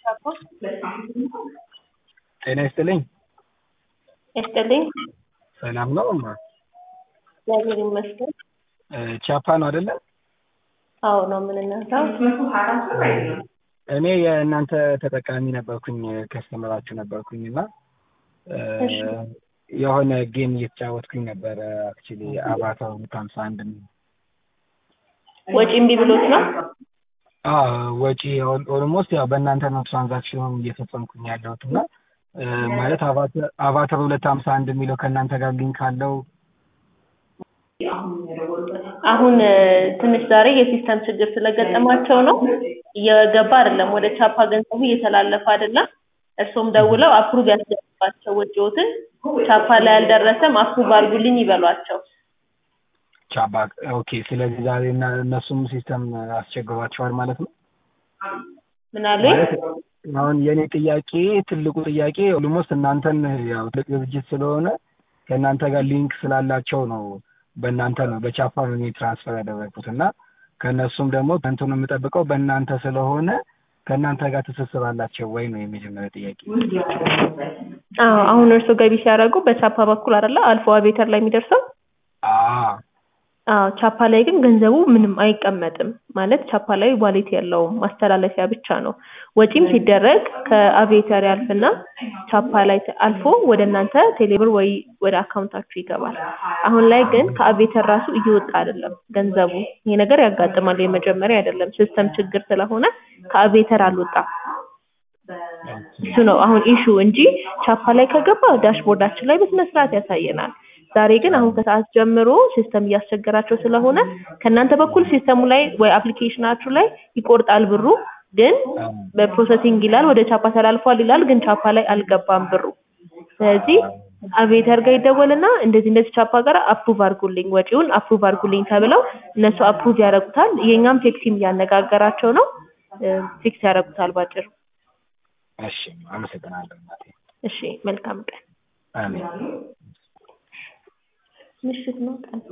ጤና ይስጥልኝ። ይስጥልኝ። ሰላም ነው እማ? እግዚአብሔር ይመስገን። ቻፓ ነው አይደለ? አዎ ነው የምንነሳው። እኔ የእናንተ ተጠቃሚ ነበርኩኝ ከስተመራችሁ ነበርኩኝ እና እሺ። የሆነ ጌም እየተጫወትኩኝ ነበረ አክቹሊ አቫታር ሁለት ሀምሳ አንድ የሚል ወጪ እምቢ ብሎት ነው? አዎ ወጪ ኦልሞስት ያው በእናንተ ነው ትራንዛክሽኑን እየፈጸምኩኝ ያለሁት እና እ ማለት አቫተር አቫተር ሁለት ሀምሳ አንድ የሚለው ከእናንተ ጋር ሊንክ አለው? አሁን እ ትንሽ ዛሬ የሲስተም ችግር ስለገጠማቸው ነው እየገባ አይደለም። ወደ ቻፓ ገንዘቡ እየተላለፈ አይደለም። እርሶም ደውለው አፕሩቭ ያስገባቸው ወጪዎትን ቻፓ ላይ አልደረሰም አፕሩቭ አድርጉልኝ ይበሏቸው። ቻፓ ኦኬ። ስለዚህ ዛሬ እና እነሱም ሲስተም አስቸግሯቸዋል ማለት ነው? ምን አሉኝ? ማለት አሁን የእኔ ጥያቄ ትልቁ ጥያቄ ኦልሞስት እናንተን ያው ትልቅ ድርጅት ስለሆነ ከእናንተ ጋር ሊንክ ስላላቸው ነው በእናንተ ነው በቻፓ ነው እኔ ትራንስፈር ያደረግኩት እና ከእነሱም ደግሞ እንትኑ የምጠብቀው በእናንተ ስለሆነ ከእናንተ ጋር ትስስር አላቸው ወይ ነው የመጀመሪያ ጥያቄ። አዎ አሁን እርሶ ገቢ ሲያደርጉ በቻፓ በኩል አይደለ አልፎ አቤተር ላይ የሚደርሰው? አዎ አዎ ቻፓ ላይ ግን ገንዘቡ ምንም አይቀመጥም ማለት ቻፓ ላይ ዋሌት የለውም ማስተላለፊያ ብቻ ነው። ወጪም ሲደረግ ከአቪዬተር ያልፍና ቻፓ ላይ አልፎ ወደ እናንተ ቴሌብር ወይ ወደ አካውንታችሁ ይገባል። አሁን ላይ ግን ከአቪዬተር ራሱ እየወጣ አይደለም ገንዘቡ። ይሄ ነገር ያጋጥማል የመጀመሪያ አይደለም ሲስተም ችግር ስለሆነ ከአቪዬተር አልወጣም። እሱ ነው አሁን ኢሹ እንጂ ቻፓ ላይ ከገባ ዳሽቦርዳችን ላይ በስነ ስርዓት ያሳየናል። ዛሬ ግን አሁን ከሰዓት ጀምሮ ሲስተም እያስቸገራቸው ስለሆነ ከእናንተ በኩል ሲስተሙ ላይ ወይ አፕሊኬሽናችሁ ላይ ይቆርጣል ብሩ ግን በፕሮሰሲንግ ይላል ወደ ቻፓ ተላልፏል ይላል ግን ቻፓ ላይ አልገባም ብሩ። ስለዚህ አቪዬተር ጋር ይደወልና እንደዚህ እንደዚህ ቻፓ ጋር አፕሩቭ አድርጉልኝ ወጪውን አፕሩቭ አድርጉልኝ ተብለው እነሱ አፕሩቭ ያደርጉታል። የኛም ቴክ ቲም እያነጋገራቸው ነው ፊክስ ያደርጉታል ባጭሩ። እሺ አመሰግናለሁ እናቴ። እሺ መልካም ቀን። አሜን። ምሽት ነው ቀን